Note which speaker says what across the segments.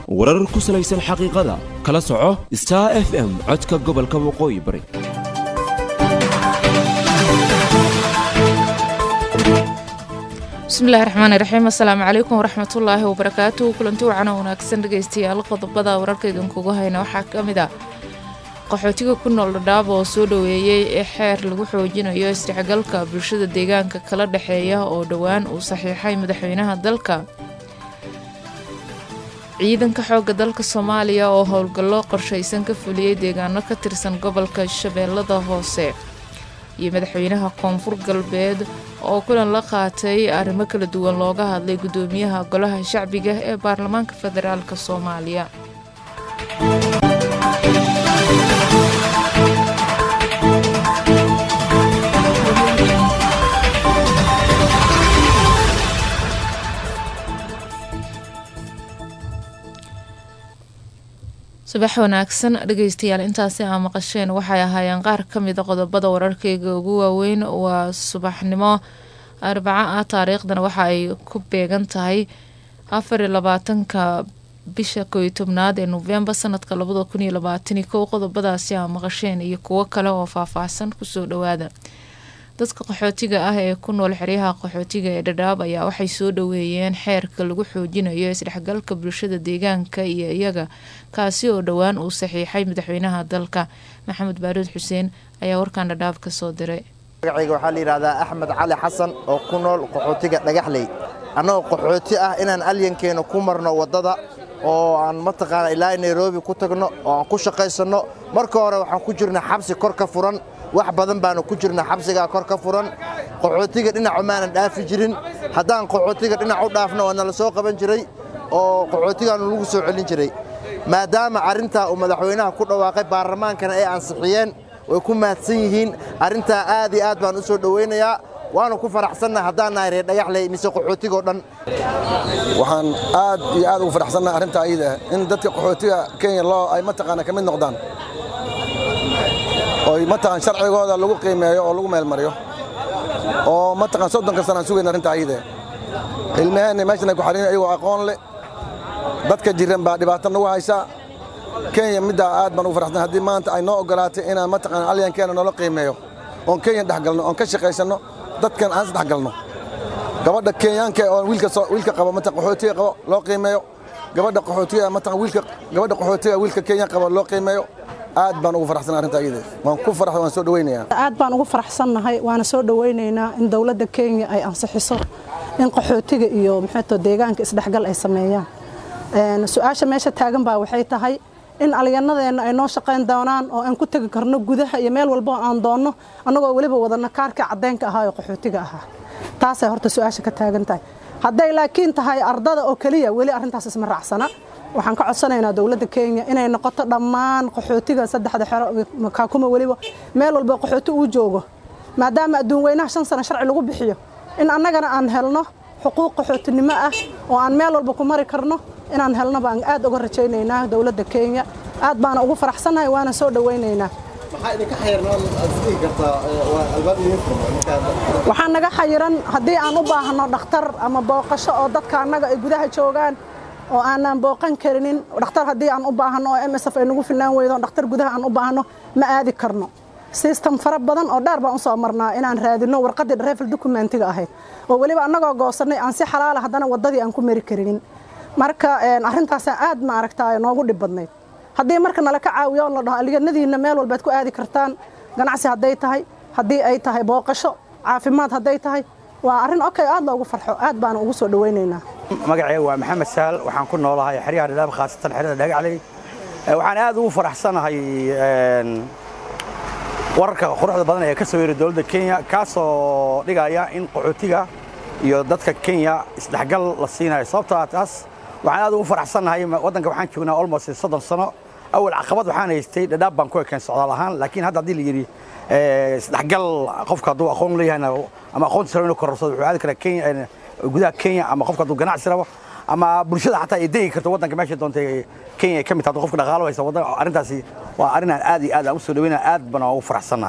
Speaker 1: warar ku salaysan xaqiiqada kala soco star f m codka gobolka waqooyi bari
Speaker 2: bismillahi raxmaani raxiim assalaamu calaykum waraxmatullaahi wabarakaatuhu kulanti wacana wanaagsan dhegeystayaal qodobada wararka idinkugu hayna waxaa ka mid ah qaxootiga ku nool dhadhaab oo soo dhoweeyey ee xeer lagu xoojinayo isdhexgalka bulshada deegaanka kala dhexeeya oo dhowaan uu saxiixay madaxweynaha dalka ciidanka xoogga dalka soomaaliya oo howlgallo qorshaysan ka fuliyey deegaano ka tirsan gobolka shabeellada hoose iyo madaxweynaha koonfur galbeed oo kulan la qaatay arrimo kala duwan looga hadlay guddoomiyaha golaha shacbiga ee baarlamaanka federaalk soomaaliya subax wanaagsan dhegeystayaal intaasi aa maqasheen waxay ahaayeen qaar ka mida qodobada wararkeyga ugu waaweyn waa subaxnimo arbaco ah taariikhdana waxa ay ku beegan tahay afar iyo labaatanka bisha kooiyo tobnaad ee novembar sanadka labada kun iyo labaatani kow qodobadaasi aa maqasheen iyo kuwo kale oo faahfaahsan kusoo dhawaada dadka qaxootiga ah ee ku nool xeryaha qaxootiga ee dhadhaab ayaa waxay soo dhoweeyeen xeerka lagu xoojinayo isdhexgalka bulshada deegaanka iyo iyaga kaasi oo dhowaan uu saxiixay madaxweynaha dalka maxamed baaruud xuseen ayaa warkan dhadhaab ka soo diray
Speaker 3: magacayga waxaa la yidhahdaa axmed cali xasan oo ku nool qaxootiga dhagaxley annagoo qaxooti ah inaan alyankeena ku marno waddada oo aan mataqaana ilaa nairobi ku tagno oo aan ku shaqaysanno marka hore waxaan ku jirna xabsi kor ka furan wax badan baanu ku jirna xabsigaa kor ka furan qaxootiga dhinacu maanan dhaafi jirin haddaan qaxootiga dhinac u dhaafno waa nala soo qaban jiray oo qaxootigaanu lagu soo celin jiray maadaama arrintaa uu madaxweynaha ku dhawaaqay baarlamaankana ay ansixiyeen way ku mahadsan yihiin arrintaa aad iyo aad baan u soo dhowaynayaa waanu ku faraxsannaha haddaan nahay reer dhagaxley mise qaxootigoo dhan
Speaker 4: waxaan aad iyo aad ugu faraxsannaha arrintaa iyada in dadka qaxootiga kenya loo ay mataqaana ka mid noqdaan oy mataqaan sharcigooda lagu qiimeeyo oo lagu meelmariyo oo mataqaan soddonka sanaan sugayna arrintaa iyada ilmaheenna meeshan ay ku xariin iyagoo aqoon leh dadka jiran baa dhibaato nagu haysa kenya middaa aad baan ugu faraxsan haddii maanta ay noo oggolaatay inaan mataqaan alyankeena noola qiimeeyo oon kenya dhexgalno oon ka shaqaysanno dadkan aan isdhexgalno gabadha kenyaanka oo wiilka wiilka qabo mataqan qaxootiga qabo loo qiimeeyo gabadha qaxootiga mataqan wiilka gabadha qaxootiga wiilka kenya qabo loo qiimeeyo aad baan ugu faraxsan arrintaa iyada waan ku farax waan soo dhawaynayaa
Speaker 5: aad baan ugu faraxsannahay waana soo dhawaynaynaa in dowladda kenya ay ansixiso in qaxootiga iyo maxayto deegaanka isdhexgal ay sameeyaan su-aasha meesha taagan baa waxay tahay in alyanadeenna ay noo shaqayn doonaan oo aan ku tegi karno gudaha iyo meel walbo aan doonno annagoo weliba wadana kaarkii caddeynka ahaa oo qaxootiga ahaa taasay horta su-aasha ka taagan tahay hadday laakiin tahay ardada oo keliya weli arrintaas isma raacsana waxaan ka codsanaynaa dowladda kenya inay noqoto dhammaan qaxootiga saddexda xero kaakuma weliba meel walba qaxooti uu joogo maadaama adduun weynaha shan sano sharci lagu bixiyo in annagana aan helno xuquuq qaxootinimo ah oo aan meel walba ku mari karno inaan helno baan aad uga rajaynaynaa dowladda kenya aad baana ugu faraxsannahay waana soo dhowaynaynaa waxaa naga xayiran haddii aan u baahno dhakhtar ama booqasho oo dadka annaga ay gudaha joogaan oo aanaan booqan karinin dhakhtar haddii aan u baahno oo m s f ay nagu filnaan weydo dhakhtar gudaha aan u baahno ma aadi karno sistem fara badan oo dheer baan u soo marnaa inaan raadino warqaddii drefel documentiga ahayd oo weliba annagoo goosannay aan si xalaala haddana waddadii aan ku mari karinin marka arrintaasa aad ma aragtaa noogu dhib badnayd haddii marka nala ka caawiyo on la dhaho alyanadiinna meel walbaad ku aadi kartaan ganacsi hadday tahay haddii ay tahay booqasho caafimaad hadday tahay waa arrin okay aad loogu farxo aad baana ugu soo dhowaynaynaa
Speaker 6: magacayga waa maxamed sahal waxaan ku noolahay xeryaha dhadhaab khaasatan xerada dhagacley waxaan aad ugu faraxsanahay wararka quruxda badan ee ka soo yeeray dowladda kenya kaasoo dhigaya in qaxootiga iyo dadka kenya isdhexgal la siinayo sababtoo ah taas waxaan aad ugu faraxsannahay waddanka waxaan joognaa almost soddon sano awal caqabad waxaan haystay dhadhaab baan ku ekeen socdaal ahaan laakiin hadda haddii la yidhi isdhexgal qofka hadduu aqoon leeyahayna ama aqoontiisa rabo inuu kororsado wuxuu aadi karaa kenya gudaha kenya ama qofka hadduu ganacsi rabo ama bulshada xataa ay degi karto waddanka meesha doontay kenya ay ka mid tahay qofka dhaqaalo haysa waddan arrintaasi waa arrin aan aad iyo aad aan u soo dhaweynaya aad baan ugu faraxsannahay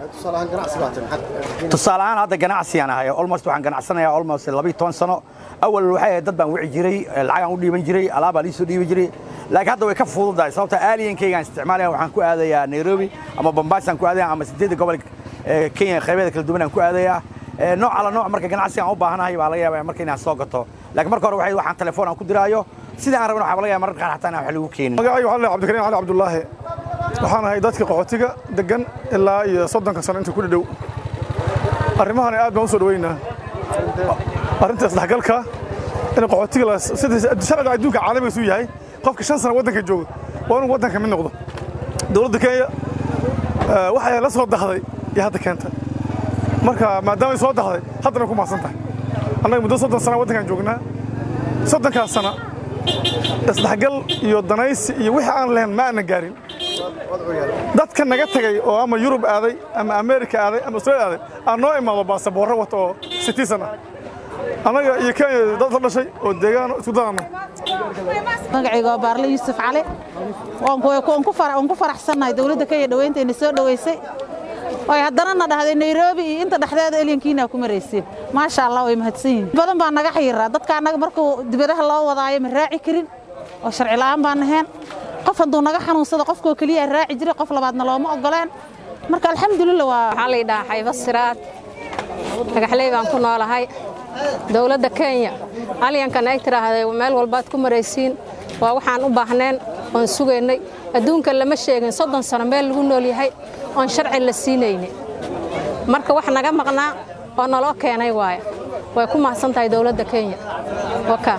Speaker 6: tusaale ahaan hadda ganacsigaan ahay almost waxaan ganacsanayaa almost labiyo toban sano awal waxay ahayd dad baan wici jiray lacagaan u dhiiban jiray alaabaa liisoo dhiiban jiray laakiin hadda way ka fududahay sababta aaliyankaygaan isticmaalaya waxaan ku aadayaa nairobi ama bombaasaan ku aadaya ama sideedda gobol kenya qaybeeda kala duwan aan ku aadayaa nooc ala nooc marka ganacsigaan u baahanahay baa laga yaabaa marka inaan soo gato laakiin marka hore waxay waxaan telefoon aan ku diraayo sida aan rabin waxaa laga yaabaa mararka qaar xataa inaan wax lagu keenin
Speaker 7: magacaygu waxaa la cabdikariim cali cabdulaahi waxaan ahay dadka qaxootiga degan ilaa iyo soddonka sano inta ku dhadhow arrimahan aad baan u soo dhaweynaa arrinta isdhexgalka in qaxootiga sida sharciga adduunka caalamiga suu yahay qofka shan sano waddanka jooga waa inuu waddanka mid noqdo dowladda kenya waxay la soo dahday iyo hadda keenta marka maadaamay soo dahday haddana ku mahadsan tahay annaga muddo soddon sana waddankan joognaa soddonkaas sana isdhexgal iyo danaysi iyo wixii aan lahayn ma aanan gaarin dadka naga tegay oo ama yurub aaday ama ameerika aaday ama australia aaday aan noo imaado baasaboorro wata oo citizen ah annaga iyo kenya dad la dhashay oo deegaano isku dadana
Speaker 8: magacayga waa baarle yuusuf cali waan ku faraxsannahay dowladda kenya dhawayntayna soo dhowaysay way haddana na dhahday nairobi iyo inta dhexdeeda elyankiina ku marayseen maasha allah way mahadsan yihin badan baa naga xayiraa dadka annaga markuu dibadaha loo wadaayo ma raaci karin oo sharci la'aan baan ahayn qof hadduu naga xanuunsado qofkoo keliya raaci jiray qof labaadna looma ogoleen marka alxamdulillah waa
Speaker 9: waxaa la yidhahaa xayba siraad dhagaxley baan ku noolahay dowladda kenya alyankan ay tidhaahday meel walbaad ku maraysiin waa waxaan u baahneen oon sugaynay adduunka lama sheegin soddon sano meel lagu nool yahay oon sharci la siinayni marka wax naga maqnaa oo naloo keenay waaya way ku mahadsan tahay dowladda kenya waka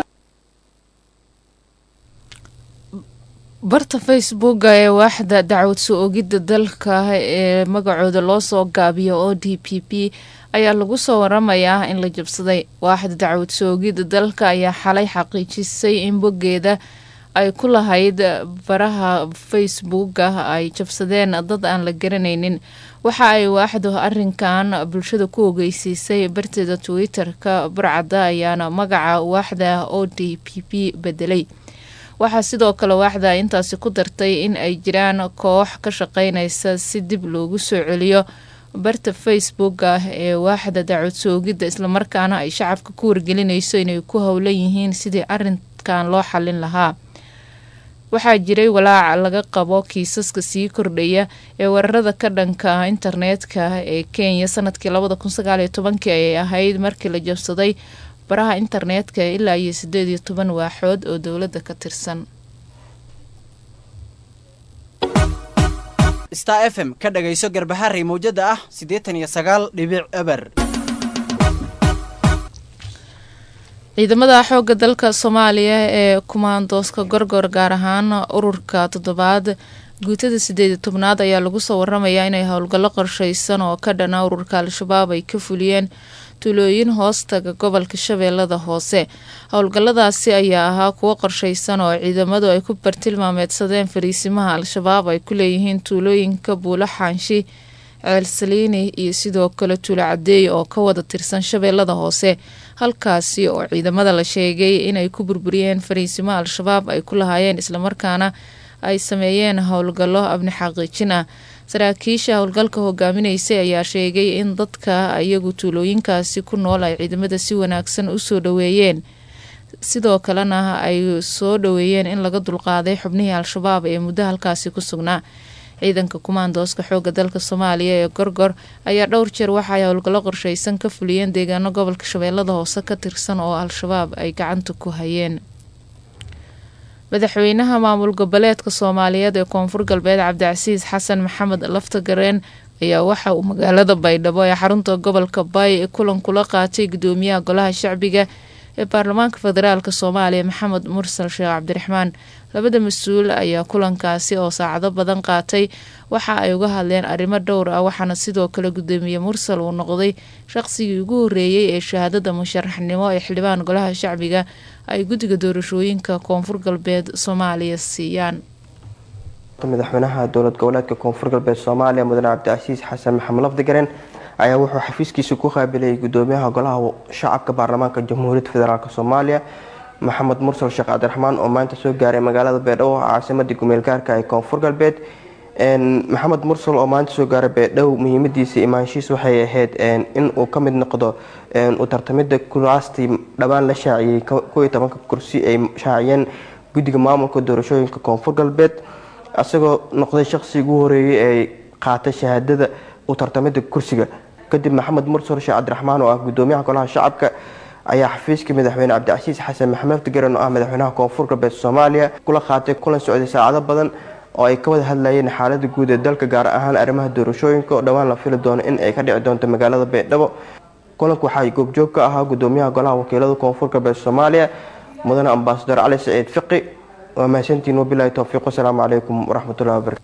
Speaker 2: barta facebooka ee waaxda dacwad soo ogidda dalka ee magacooda loo soo gaabiyo o d p p ayaa lagu soo waramayaa in la jabsaday waaxda dacwad soo ogidda dalka ayaa xalay xaqiijisay in boggeeda ay ku lahayd baraha facebooka ay jabsadeen dad aan la garanaynin waxa ay waaxdu arinkan bulshada ku ogeysiisay barteeda twitter-ka burcadda ayaana magaca waaxda o d p p bedelay waxaa sidoo kale waaxda intaasi ku dartay in ay jiraan koox ka shaqeynaysa si dib loogu soo celiyo barta facebooka ee waaxda dacwad soogidda islamarkaana ay shacabka ku wargelinayso inay ku howlan yihiin sidii arinkan loo xalin lahaa waxaa jiray walaac laga qabo kiisaska sii kordhaya ee weerarada ka dhanka internetka ee kenya sanadkii labada kun sagaaliyo tobankii ayay ahayd markii la jabsaday baraha internetka ilaa iyo sideed iyo toban waaxood oo dowladda ka tirsan
Speaker 10: star f m ka dhagayso garbaharey mawjada ah siddeetan iyo sagaal dhibic eber
Speaker 2: ciidamada xoogga dalka soomaaliya ee kumaandooska gorgor gaar ahaan ururka toddobaad guutada sideed iyo tobnaad ayaa lagu soo waramayaa inay howlgallo qorsheysan oo ka dhana ururka al-shabaab ay ka fuliyeen tuulooyin hoostaga gobolka shabeellada hoose howlgalladaasi ayaa ahaa kuwo qorsheysan oo ciidamadu ay ku bartilmaameedsadeen fariisimaha al-shabaab ay ku leeyihiin tuulooyinka buulo xaanshi ceelsaliini iyo sidoo kale tuulo cadeey oo ka wada tirsan shabeellada hoose halkaasi oo ciidamada la sheegay inay ku burburiyeen fariisimo al-shabaab ay ku lahaayeen islamarkaana ay sameeyeen howlgallo abni xaqiijin ah saraakiisha howlgalka hogaaminaysay ayaa sheegay in dadka iyagu tuulooyinkaasi ku nool ay ciidamada si wanaagsan usoo dhaweeyeen sidoo kalena ay soo dhaweeyeen in laga dulqaaday xubnihii al-shabaab ee muddo halkaasi ku sugnaa ciidanka kumaandooska xooga dalka soomaaliya ee gorgor ayaa dhowr jeer waxaay howlgallo qorsheysan ka fuliyeen deegaano gobolka shabeellada hoose ka tirsan oo al-shabaab ay gacanta ku hayeen madaxweynaha maamul goboleedka soomaaliyeed ee koonfur galbeed cabdicasiis xasan maxamed laftagareen ayaa waxa uu magaalada baydhabo ee xarunta gobolka bay kulan kula qaatay gudoomiyaha golaha shacbiga ee baarlamaanka federaalk soomaaliya maxamed mursal sheekh cabdiraxmaan labada mas-uul ayaa kulankaasi oo saacado badan qaatay waxa ay uga hadleen arrimo dhowr ah waxaana sidoo kale gudoomiye mursal uu noqday shaqsigii ugu horeeyey ee shahaadada musharaxnimo ee xildhibaan golaha shacbiga ay guddiga doorashooyinka koonfur galbeed soomaaliya siiyaan
Speaker 11: madaxweynaha dowlad goboleedka koonfur galbeed soomaaliya mudane cabdicasiis xasan maxamed lafdigaren ayaa wuxuu xafiiskiisa ku qaabilayay gudoomiyaha golaha shacabka baarlamaanka jamhuuriyadda federaalk soomaaliya maxamed mursal sheekh cabdiraxmaan oo maanta soo gaaray magaalada baydhabo caasimadii gumeel gaarka ee koonfur galbeed maxamed mursal oo maanta soo gaaray beedhow muhiimadiisa imaanshiis waxay ahayd in uu ka mid noqdo u tartamida kuraastii dhowaan la shaaciyey koiyo tobanka kursi ay shaaciyeen guddiga maamulka doorashooyinka koonfur galbeed isagoo noqday shaqsigii ugu horeeyay ee qaatay shahaadada u tartamida kursiga kadib maxamed mursal sheekh cabdiraxmaan oo ah gudoomiyaha golaha shacabka ayaa xafiiska madaxweyne cabdicasiis xasan maxamed ftigaran oo ah madaxweynaha koonfur galbeed soomaaliya kula qaatay kulan socday saacado badan oo ay ka wada hadlayeen xaalada guud ee dalka gaar ahaan arrimaha doorashooyinka oo dhowaan la fili doono in ay ka dhici doonto magaalada beedhabo kulanku waxaa goobjoog ka ahaa gudoomiyaha golaha wakiilada koonfur galbeed soomaaliya mudane ambasador cali saciid fiqi waa mahadsantiin wabilahi towfiiq wasalaamu calaykum waraxmatullahi wabarakatu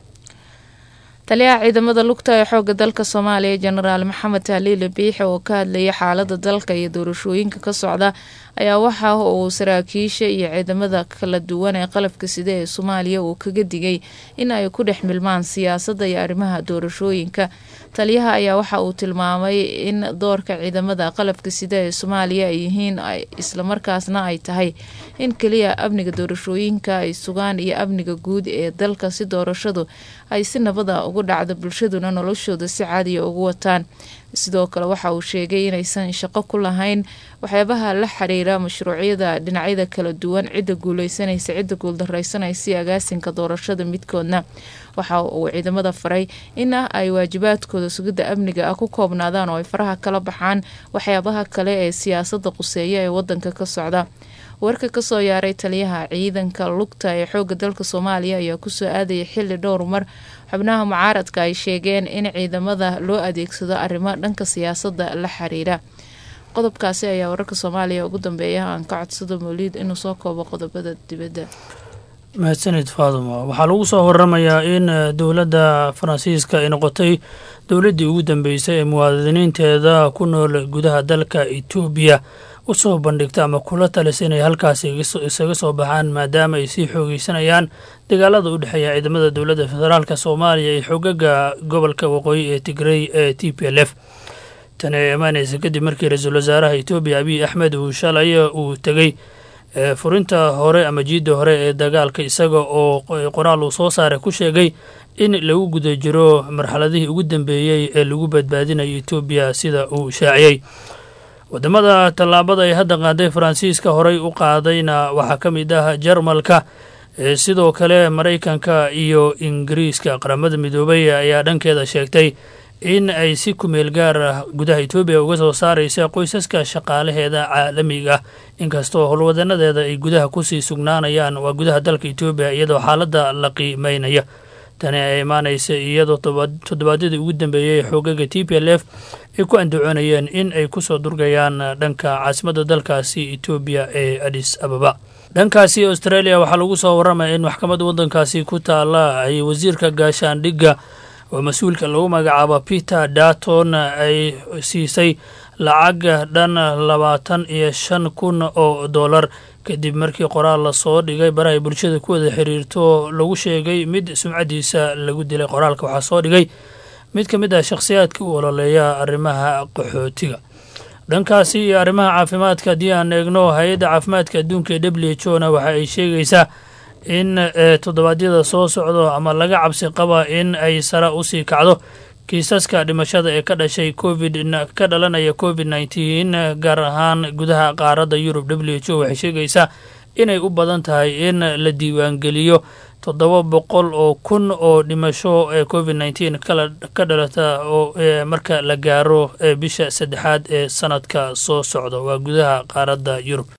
Speaker 2: taliyaha ciidamada lugta ee xooga dalka soomaaliya jenaraal maxamed tahliile biixi oo ka hadlayay xaalada dalka iyo doorashooyinka ka socda ayaa waxa uu saraakiisha iyo ciidamada kala duwan ee qalabka sida ee soomaaliya uu kaga digay in ay ku dhex milmaan siyaasadda iyo arrimaha doorashooyinka taliyaha ayaa waxa uu tilmaamay in doorka ciidamada qalabka sida ee soomaaliya ay yihiin islamarkaasna ay tahay in keliya amniga doorashooyinka ay sugaan iyo amniga guud ee dalka si doorashadu ay si nabada ugu dhacdo bulshaduna noloshooda si caadiya ugu wataan sidoo kale waxa uu sheegay inaysan shaqo ku lahayn waxyaabaha la xiriira mashruucyada dhinacyada kala duwan cidda guuleysanaysa cidda guuldareysanaysa iyo agaasinka doorashada midkoodna waxa uu ciidamada faray in ay waajibaadkooda sugidda amniga ah ku koobnaadaan oo ay faraha kala baxaan waxyaabaha kale ee siyaasada quseeya ee wadanka ka socda warka kasoo yaaray taliyaha ciidanka lugta ee xooga dalka soomaaliya ayaa kusoo aadayay xili dhowr mar xubnaha mucaaradka ay sheegeen in ciidamada loo adeegsado arrimo dhanka siyaasada la xiriira qodobkaasi ayaa wararka soomaaliya ugu dambeeya aan ka codsado mawliid inuu soo koobo qodobada dibadda
Speaker 12: mahadsanid faaduma waxaa lagu soo waramayaa in dowladda faransiiska ay noqotay dowladdii ugu dambeysay ee muwaadiniinteeda ku nool gudaha dalka etoobiya u soo bandhigta ama kula talisa inay halkaasi isaga soo baxaan maadaama ay sii xoogeysanayaan dagaalada u dhexeeya ciidamada dowladda federaalk soomaaliya iyo xogaga gobolka waqooyi ee tigrey ee t p l f tani ay imaanaysa kadib markii ra-iisul wasaaraha etoobiya abiy axmed uu shalay uu tegey furinta hore ama jiidda hore ee dagaalka isaga oo qoraal uu soo saaray ku sheegay in lagu guda jiro marxaladihii ugu dambeeyey ee lagu badbaadinayo etoobiya sida uu shaaciyey wadamada tallaabada ay hadda qaaday faransiiska horey u qaadayna waxaa ka mid ah jarmalka sidoo kale maraykanka iyo ingiriiska qaramada midoobay ayaa dhankeeda sheegtay in ay si kumeel gaar ah gudaha etoobiya uga soo saaraysa qoysaska shaqaalaheeda caalamiga inkastoo howlwadanadeeda ay gudaha kusii sugnaanayaan waa gudaha dalka etoobiya iyadoo xaaladda la qiimeynaya tani ay imaanaysa iyadoo toddobaadyadii ugu dambeeyey xoogaga t p l f ay ku andacoonayeen in ay kusoo durgayaan dhanka caasimadda dalkaasi etoobiya ee adis ababa dhankaasi australia waxaa lagu soo waramaya in maxkamadda waddankaasi ku taala ay wasiirka gaashaandhigga oo mas-uulka lagu magacaabo peter darton ay siisay lacag dhan labaatan iyo shan kun oo dollar kadib markii qoraal lasoo dhigay barahay bulshada ku wada xiriirto lagu sheegay mid sumcadiisa lagu dilay qoraalka waxaa soo dhigay mid ka mid ah shakhsiyaadka u ololeeya arrimaha qaxootiga dhankaasi iyo arrimaha caafimaadka haddii aan eegno hay-adda caafimaadka adduunka ee w h o na waxa ay sheegaysaa in toddobaadyada soo socdo ama laga cabsi qaba in ay sare usii kacdo kiisaska dhimashada ee ka dhashay covid ka dhalanaya covid nneteen gaar ahaan gudaha qaaradda yurub w h o waxay sheegaysaa inay u badan tahay in la diiwaangeliyo toddoba boqol oo kun oo dhimasho ee covid nneteen ka dhalata oo marka la gaaro bisha saddexaad ee sanadka soo socda waa gudaha qaaradda yurub